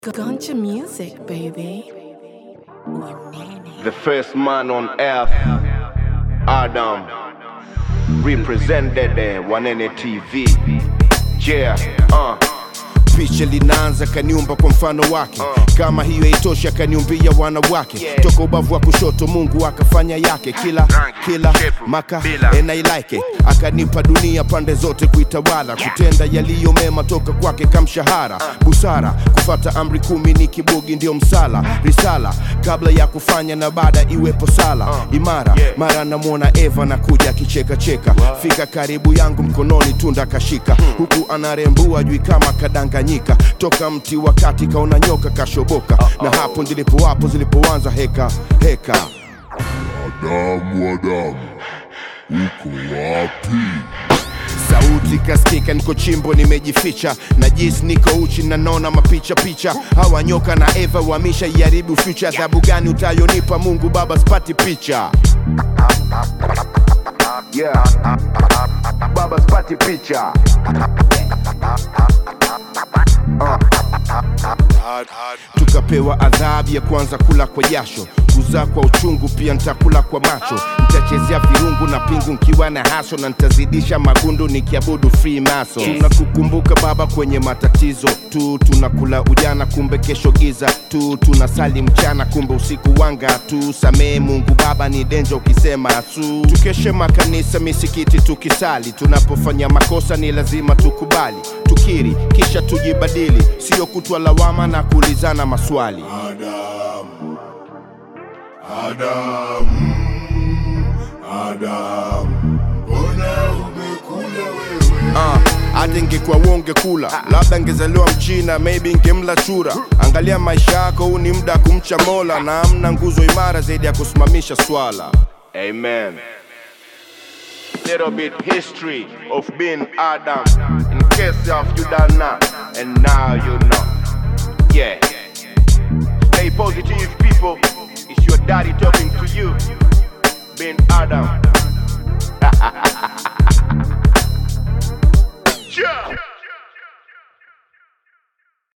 Guncha music, baby. The first man on earth, Adam, represented uh, Wanene TV. Yeah, uh, picha linaanza kaniumba kwa mfano wake kama hiyo haitoshi akaniumbia wanawake Yeah. toka ubavu wa kushoto mungu akafanya yake kila Rangi, kila shape, maka bila. and I like it akanipa dunia pande zote kuitawala kutenda yaliyo mema toka kwake kamshahara busara kufata amri kumi ni kibugi ndio msala risala kabla ya kufanya na baada iwepo sala imara Yeah. mara namwona eva na kuja akicheka cheka fika karibu yangu mkononi tunda kashika huku anarembua jui kama kadanganyika toka mti wakati kaona nyoka kashoboka na hapo ndilipo wapo zilipoanza heka heka Adamu, Adamu, uko wapi? sauti kaskika niko chimbo nimejificha na jis niko uchi na naona mapicha picha hawa nyoka na eva wamisha iharibu future adhabu gani utayonipa mungu baba spati picha yeah. Baba spati picha. tukapewa adhabu ya kwanza kula kwa jasho kuzaa kwa uchungu pia nitakula kwa macho nitachezea virungu na pingu nkiwa na haso na nitazidisha magundu nikiabudu free maso tunakukumbuka baba kwenye matatizo tu tunakula ujana kumbe kesho giza tu tunasali mchana kumbe usiku wanga tu samee mungu baba ni denja ukisema su tukeshe makanisa misikiti tukisali tunapofanya makosa ni lazima tukubali tukiri kisha tujibadili sio kutwa lawama na kuulizana maswali Adamu, Adamu, Adamu, mbona umekula wewe? Ah, hata ingekuwa wonge kula labda ngezaliwa mchina maybe ngemla chura angalia maisha yako huu ni muda wa kumcha mola na amna nguzo imara zaidi ya kusimamisha swala Amen. Little bit history of being Adam. In case of you don't know, and now you know. Yeah. Stay positive, people. It's your daddy talking to you. Being Adam.